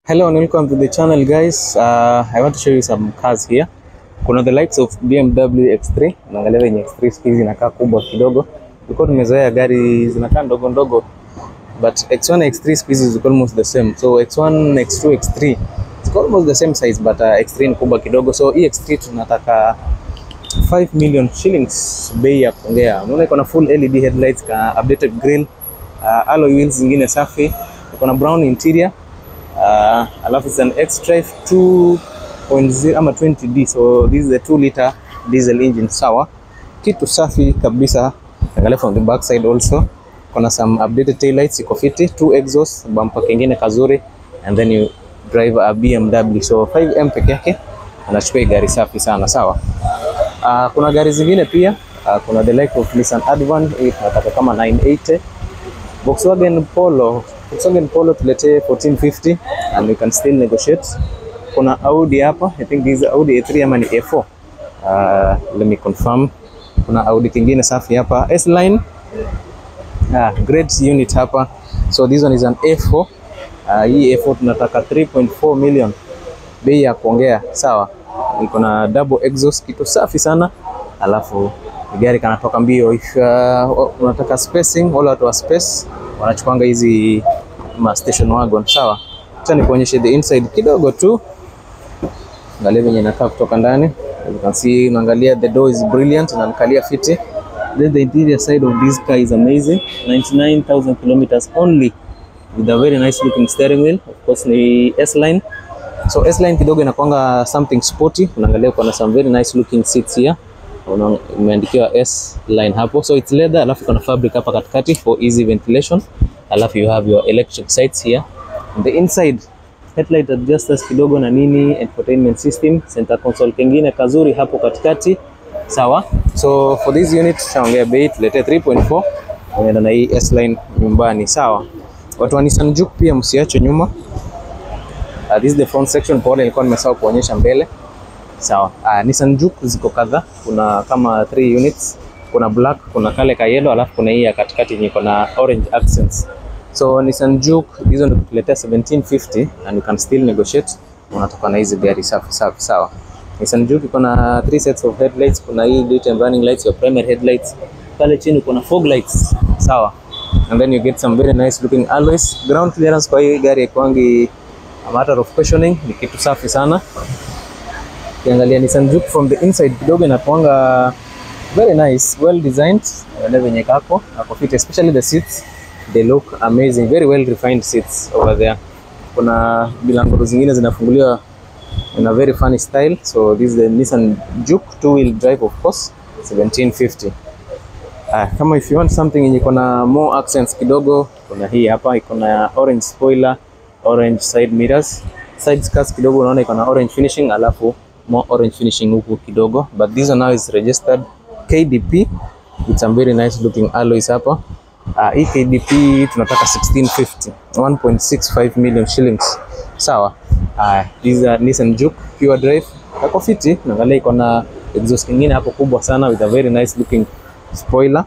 Hello and welcome to the channel guys. Uh, I want to show you some cars here. Kuna the likes of BMW X3. Unaangalia venye X3 siku hizi inakaa kubwa kidogo. Tulikuwa tumezoea gari zinakaa ndogo ndogo. But X1 X3 siku hizi ziko almost the same. So X1, X2, X3 ziko almost the same size but uh, X3 ni kubwa kidogo. So hii X3 tunataka 5 million shillings bei ya kuongea. Unaona iko na full LED headlights, ka updated grille, uh, alloy wheels zingine safi, iko na brown interior. Uh, alafu it's an X-Drive 2.0 ama 20D, so this is a 2 liter diesel engine. Sawa, kitu safi kabisa. Angalia from the back side also kuna some updated tail lights, iko fiti, two exhaust, bumper kingine kazuri, and then you drive a BMW, so 5M peke yake anachukua hii gari safi sana. Sawa. Uh, kuna gari zingine pia uh, kuna the like of Nissan Advan hii tunataka kama 980 Volkswagen Polo Volkswagen Polo tuletee 1450 and we can still negotiate. Kuna Audi hapa, I think this is Audi A3 ama ni A4. Uh, let me confirm. Kuna Audi kingine safi hapa S-Line. Ah, great unit hapa. So this one is an A4. Uh, hii A4 tunataka 3.4 million. Bei ya kuongea, sawa. Iko na double exhaust, kitu safi sana. Alafu gari kanatoka mbio. If uh, unataka spacing, wale watu wa space wanachukuanga hizi ma station wagon, sawa. Acha nikuonyeshe the inside kidogo tu, angalia venye inakaa kutoka ndani. As you can see, unaangalia the door is brilliant, inaangalia fiti. Then the interior side of this car is amazing. 99,000 kilometers only with a very nice looking steering wheel. Of course ni S-Line. So S-Line kidogo inakwanga something sporty. Unaangalia kuna some very nice looking seats here. Una- Imeandikiwa S-Line hapo. So it's leather, alafu kuna fabric hapa katikati for easy ventilation. Alafu you have your electric sights here. On the inside headlight adjusters kidogo na nini, entertainment system, center console kengine kazuri hapo katikati. Sawa. So for this unit tutaongea bei tuletee 3.4 unaenda na hii S-Line nyumbani. Sawa. Watu wa Nissan Juke pia msiache nyuma. Uh, this is the front section, pole nilikuwa nimesahau kuonyesha mbele. Sawa. Uh, Nissan Juke ziko kadhaa, kuna kama 3 units. Kuna black, kuna kale ka yellow, alafu kuna hii ya katikati yenye iko na orange accents. So Nissan Juke hizo ndio tukuletea 1750 and you can still negotiate. Unatoka na hizi gari safi safi, sawa. Nissan Juke iko na three sets of headlights, kuna hii daytime running lights, your primary headlights. Pale chini kuna fog lights, sawa. And then you get some very nice looking alloys. Ground clearance kwa hii gari haikuangi a matter of questioning, ni kitu safi sana. Ukiangalia Nissan Juke from the inside kidogo inakuanga very nice, well designed. Angalia venye kako, ako fit, especially the seats. They look amazing, very well refined seats over there. Kuna milango zingine zinafunguliwa in a very funny style. So this is the Nissan Juke two wheel drive of course, 1750. Ah, kama if you want something yenye iko na more accents kidogo, kuna hii hapa iko na orange spoiler, orange side mirrors, side skirts kidogo unaona iko na orange finishing, alafu more orange finishing huku kidogo, but this one now is registered KDP with some very nice looking alloys hapa. Uh, hii KDP tunataka 1650, 1.65 million shillings. Sawa. Uh, this is a Nissan Juke pure drive. Kako fiti, naangalia iko na exhaust kingine hapo kubwa sana with a very nice looking spoiler.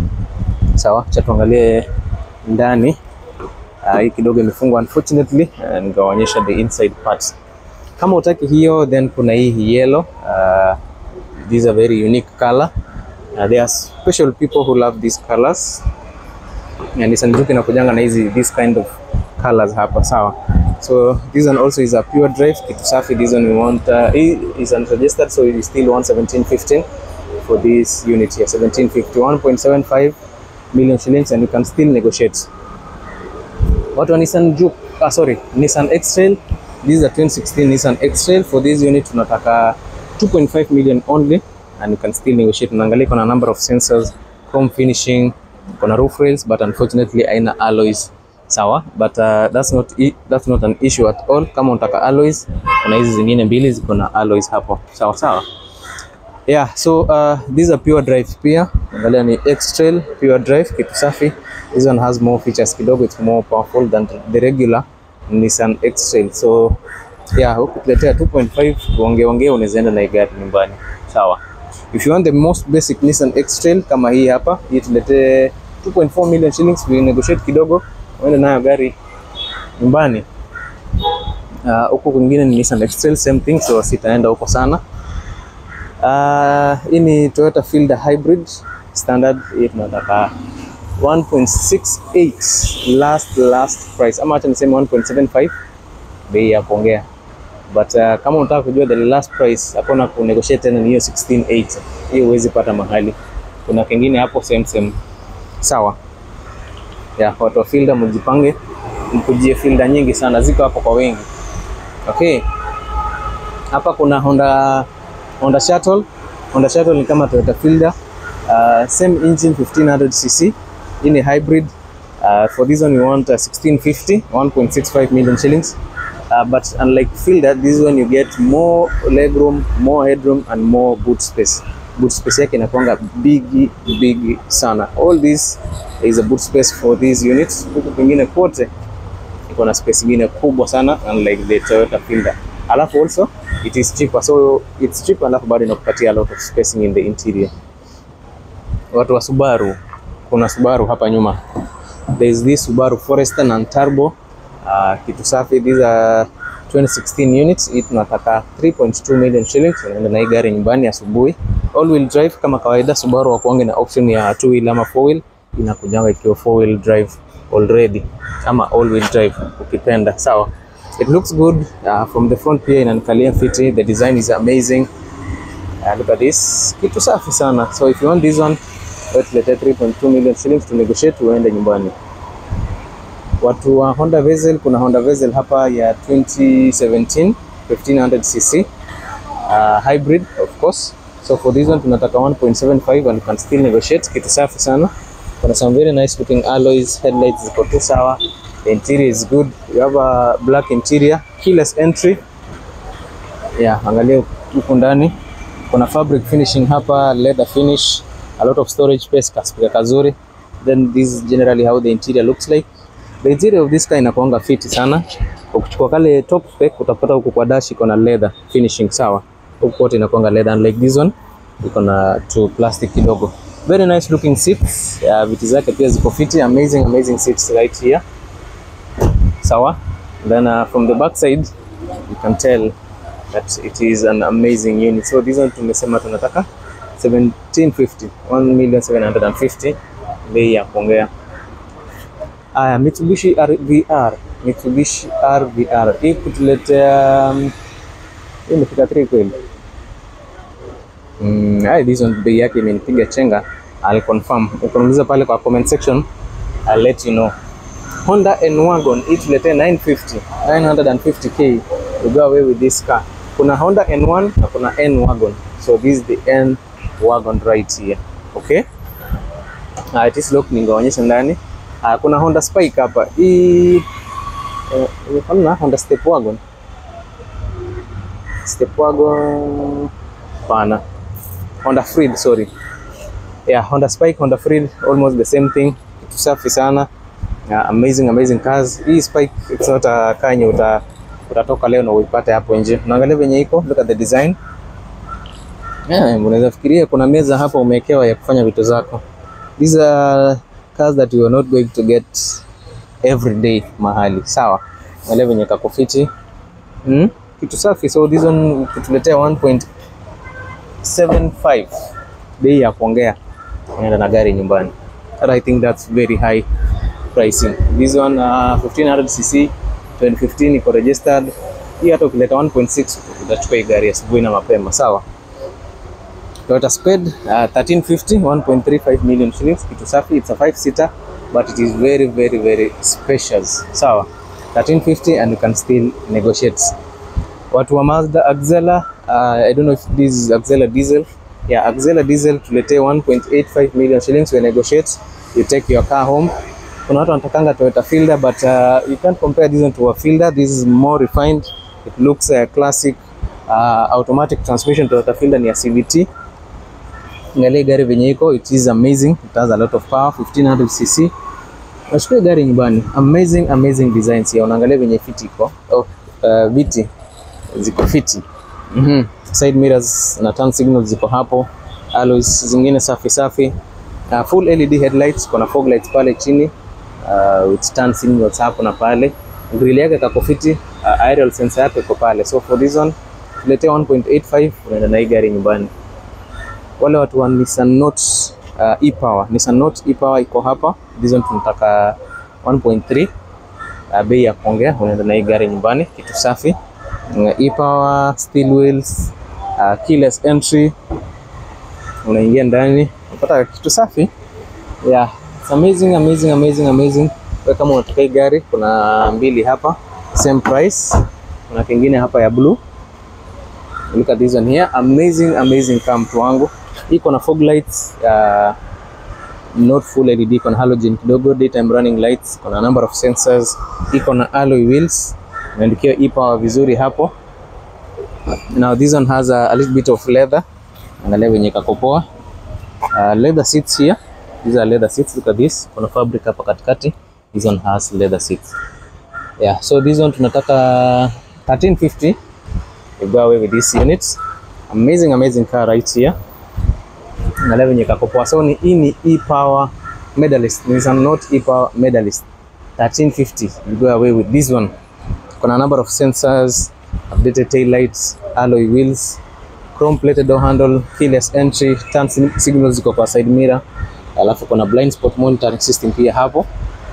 Sawa, cha tuangalie ndani. Uh, hii kidogo imefungwa unfortunately, uh, nikawaonyesha the inside parts. Kama utaki hiyo, then kuna hii yellow. Uh, this is a very unique color. Uh, there are special people who love these colors. Na Nissan Juke inakujanga na hizi this kind of colors hapa, sawa. So this one also is a pure drive, kitu safi. This one we want uh, hii is unregistered, so we still want 1715 for this unit here, 1750, 1.75 million shillings, and you can still negotiate. Watu wa Nissan Juke, ah, sorry, Nissan X-Trail. This is a 2016 Nissan X-Trail. For this unit tunataka 2.5 million only and you can still negotiate. Unaangalia kuna number of sensors, chrome finishing, kuna roof rails but unfortunately haina alloys. Sawa, but uh, that's not i- that's not an issue at all. Kama unataka alloys, kuna hizi zingine mbili ziko na alloys hapo. Sawa sawa. Yeah, so uh, these are pure drive pia. Angalia ni X-Trail pure drive, kitu safi. This one has more features kidogo, it's more powerful than the regular Nissan X-Trail. So yeah, ukituletea 2.5 uongee ongee unaweza enda na hii gari nyumbani. Sawa. If you want the most basic Nissan X-Trail kama hii hapa, hii tuletee 2.4 million shillings, we negotiate kidogo, uende nayo gari nyumbani. Ah, huku kwingine ni Nissan X-Trail same thing, so sitaenda huko sana. Ah, hii ni Toyota Fielder Hybrid standard, hii tunataka 1.68 last last price, ama acha niseme 1.75 bei ya kuongea, but uh, kama unataka kujua the last price, hakuna ku negotiate tena, ni hiyo 168 hiyo huwezi pata mahali. Kuna kingine hapo same same, sawa ya watu wa Fielder, mjipange mkujie Fielder nyingi sana, ziko hapo kwa wengi. Okay, hapa kuna Honda Honda Shuttle. Honda Shuttle ni kama Toyota Fielder, uh, same engine 1500cc. Hii ni hybrid. Uh, for this one we want uh, 1650, 1.65 million shillings. Uh, but unlike Fielder, this one you get more legroom, more headroom and more boot space. Boot space yake inakuanga big big sana. All this is a boot space for these units. Huku kwingine kote iko na space ingine kubwa sana unlike the Toyota Fielder. Alafu also it is cheaper. So it's cheaper alafu bado inakupatia a lot of spacing in the interior. Watu wa Subaru, kuna Subaru hapa nyuma. There is this Subaru Forester non turbo. Uh, kitu safi. These are 2016 units. Hii tunataka 3.2 million shillings. Unaenda na hii gari nyumbani asubuhi. All wheel drive kama kawaida. Subaru wakuange na option ya two wheel ama four wheel. Inakujanga ikiwa four wheel drive already ama all wheel drive ukipenda, sawa. It looks good uh, from the front pia inanikalia fiti. The design is amazing. Uh, look at this, kitu safi sana. So if you want this one, let's 3.2 million shillings to negotiate, uende nyumbani. Watu wa Honda Vezel, kuna Honda Vezel hapa ya 2017 1500cc uh, hybrid of course. So for this one tunataka 1.75 and you can still negotiate. Kitu safi sana. Kuna some very nice looking alloys, headlights ziko tu sawa. The interior is good. You have a black interior, keyless entry. Yeah, angalia huku ndani. Kuna fabric finishing hapa, leather finish, a lot of storage space, kaspika kazuri. Then this is generally how the interior looks like. The interior of this car inakuanga fiti sana. Ukichukua kale top spec utapata huku kwa dash iko na leather finishing sawa. Huku kote inakuanga leather unlike this one iko na tu plastic kidogo. Very nice looking seats. Uh, viti zake pia ziko fiti. Amazing amazing seats right here. Sawa. Then uh, from the back side you can tell that it is an amazing unit. So this one tumesema tunataka 1750, 1,750 bei ya kuongea. Aya, Mitsubishi RVR, Mitsubishi RVR hii kutuletea um, hii imefika 3 kweli. Mm, ai, this one bei yake imenipiga chenga. I'll confirm. Ukiniuliza pale kwa comment section, I'll let you know. Honda N-Wagon hii tuletee 950, 950k to go away with this car. Kuna Honda N1 na kuna N-Wagon. So this is the N-Wagon right here. Okay? Uh, it is lock ningeonyesha ndani. Uh, kuna Honda Spike hapa. Hii eh, imefanana Honda Step Wagon. Step Wagon pana. Honda Freed, sorry. Yeah, Honda Spike, Honda Freed, almost the same thing. Kitu safi sana. Yeah, amazing amazing cars. Hii Spike it's not a car yenye uta utatoka leo na uipate hapo nje. Unaangalia venye iko, look at the design. Yeah, unaweza fikiria kuna meza hapa umewekewa ya kufanya vitu zako. These are cars that you are not going to get every day mahali. Sawa. Angalia venye kako fiti. Hmm? Kitu safi. So this one kutuletea 1.75 bei ya kuongea. Unaenda na gari nyumbani. And I think that's very high pricing. This one uh, 1500cc 2015 iko registered. Hii hata ukileta 1.6 utachukua hii gari asubuhi na mapema, sawa. Toyota Sped uh, 1350 1.35 million shillings, kitu safi. It's a 5 seater but it is very very very spacious, sawa. 1350 and you can still negotiate. Watu wa Mazda Axela, uh, I don't know if this is Axela diesel. Yeah, Axela diesel tuletee 1.85 million shillings, we negotiate, you take your car home kuna watu wanatakanga Toyota Fielder but uh, you can't compare this one to a Fielder. This is more refined. It looks uh, classic uh, automatic transmission. Toyota Fielder ni ya CVT. Angalia gari venye iko, it is amazing. It has a lot of power, 1500 cc. Nachukua gari nyumbani. Amazing amazing designs here. Unaangalia venye fiti iko. Oh, uh, viti ziko fiti. Mhm. Side mirrors na turn signals ziko hapo. Alloys zingine safi safi. Uh, full LED headlights, kuna fog lights pale chini uh, with turn signals hapo na pale. Grill yake kako fiti, uh, aerial sensor yake iko pale. So for this one tuletee 1.85 unaenda na hii gari nyumbani. Wale watu wa Nissan Note uh, e-Power, Nissan Note e-Power iko hapa. This one tunataka 1.3 uh, bei ya kuongea, unaenda na hii gari nyumbani, kitu safi. Uh, e-Power, steel wheels, uh, keyless entry, unaingia ndani unapata kitu safi. Yeah, it's amazing, amazing, amazing, amazing. Kwa kama unataka hii gari, kuna mbili hapa same price. Kuna kingine hapa ya blue. Look at this one here, amazing, amazing car mtu wangu. Iko na fog lights, uh, not full LED, iko na halogen kidogo, daytime running lights, iko na number of sensors, iko na alloy wheels, imeandikiwa e-power vizuri hapo. Now this one has a, a little bit of leather. Angalia venye kako poa. Uh, leather seats here. These are leather seats. Look at this. Kuna fabric hapa katikati. This one has leather seats. Yeah, so this one tunataka 1350. We go away with this unit. Amazing, amazing car right here. Angalia venye kako poa. So ni hii ni e-power medalist. Nissan Note e-power medalist. 1350. We go away with this one. Kuna number of sensors, updated tail lights, alloy wheels, chrome plated door handle, keyless entry, turn sig- signals ziko kwa side mirror, alafu kuna blind spot monitoring system pia hapo.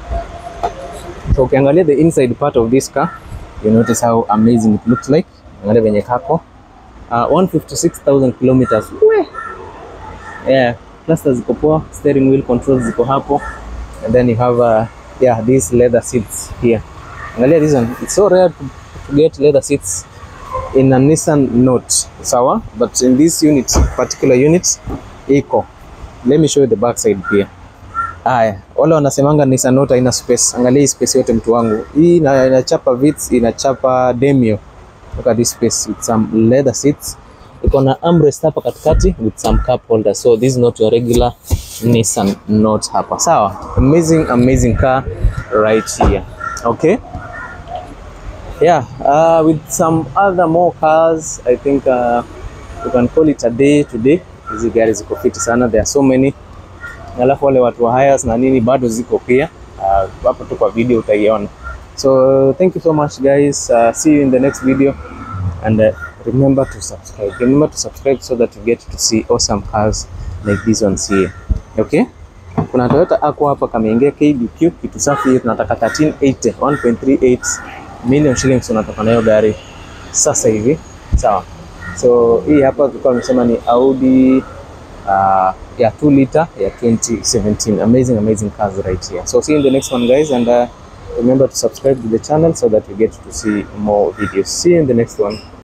So ukiangalia the inside part of this car, you notice how amazing it looks like. Angalia venye kako. Uh, 156,000 kilometers. We. Yeah, clusters ziko poa, steering wheel controls ziko hapo. And then you have uh, yeah, these leather seats here. Angalia this one. It's so rare to, to get leather seats in a Nissan Note. Sawa? But in this unit, particular unit, iko. Let me show you the back side pia. Haya, wale wanasemanga Nissan Note haina space. Angalia hii space yote mtu wangu. Hii ina- inachapa Vitz, inachapa Demio. Look at this space with some leather seats. Iko na armrest hapa katikati with some cup holder. So this is not your regular Nissan Note hapa. Sawa? Amazing, amazing car right here. Okay? yeah uh, with some other more cars i think uh, we can call it a day today hizi gari ziko fiti sana there are so many alafu wale watu wa hires na nini bado ziko pia uh, hapo tu kwa video utaiona so thank you so much guys uh, see you in the next video and uh, remember to subscribe remember to subscribe so that you get to see awesome cars like these ones here okay kuna Toyota Aqua hapa kameingia KDQ kitu safi hiyo tunataka 1380 1.38 million shillings unatoka nayo gari sasa hivi sawa so hii hapa tulikuwa tumesema ni Audi uh, ya 2 liter ya 2017 amazing amazing cars right here so see you in the next one guys and uh, remember to subscribe to the channel so that you get to see more videos see you in the next one